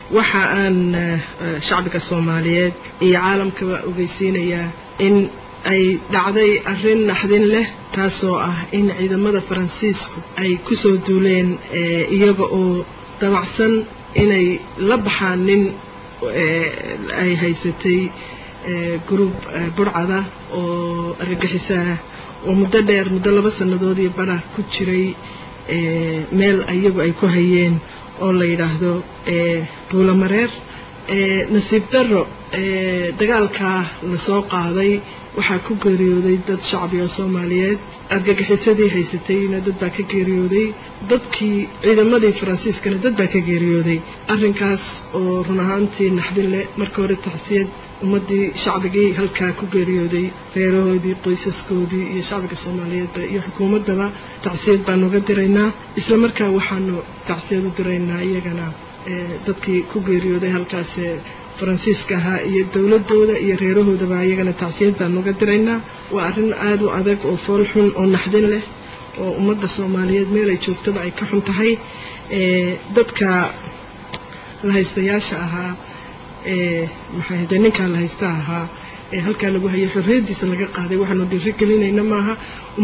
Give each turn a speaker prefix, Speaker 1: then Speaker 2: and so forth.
Speaker 1: waxa aan shacbiga soomaaliyeed iyo caalamkaba ogeysiinayaa in ay dhacday arrin naxdin leh taasoo ah in ciidamada faransiisku ay ku soo duuleen iyaga oo damacsan inay la baxaan nin ay haysatay gruub burcada oo argagixisaah oo muddo dheer muddo laba sannadood iyo bara ku jiray meel iyagu ay ku hayeen oo la yidhaahdo buulamareer nasiib darro dagaalkaa lasoo qaaday waxaa ku geeriyooday dad shacbi oo soomaaliyeed argagixisadii haysatayna dad baa ka geeriyooday dadkii ciidamadii faransiiskana dad baa ka geeriyooday arrinkaas oo run ahaantii naxdin leh marka hore tacsiyad ummaddii shacbigii halkaa ku geeriyooday reerahoodii qoysaskoodii iyo shacbiga soomaaliyeedba iyo xukuumaddaba tacsiyad baanu uga diraynaa isla markaa waxaanu tacsiyad u diraynaa iyagana dadkii ku geeriyooday halkaas faransiiska ahaa iyo dowladooda iyo reerahoodaba iyagana tacsiyad baanu uga diraynaa waa arrin aada u adag oo fool xun oo naxdin leh oo ummadda soomaaliyeed meel ay joogtaba ay ka xun tahay dadka lahaystayaasha ahaa maxaa de ninkaa lahaysta ahaa ee halkaa lagu hayay xorriyaddiisa laga qaaday waxaanu dhiiri gelinayna maaha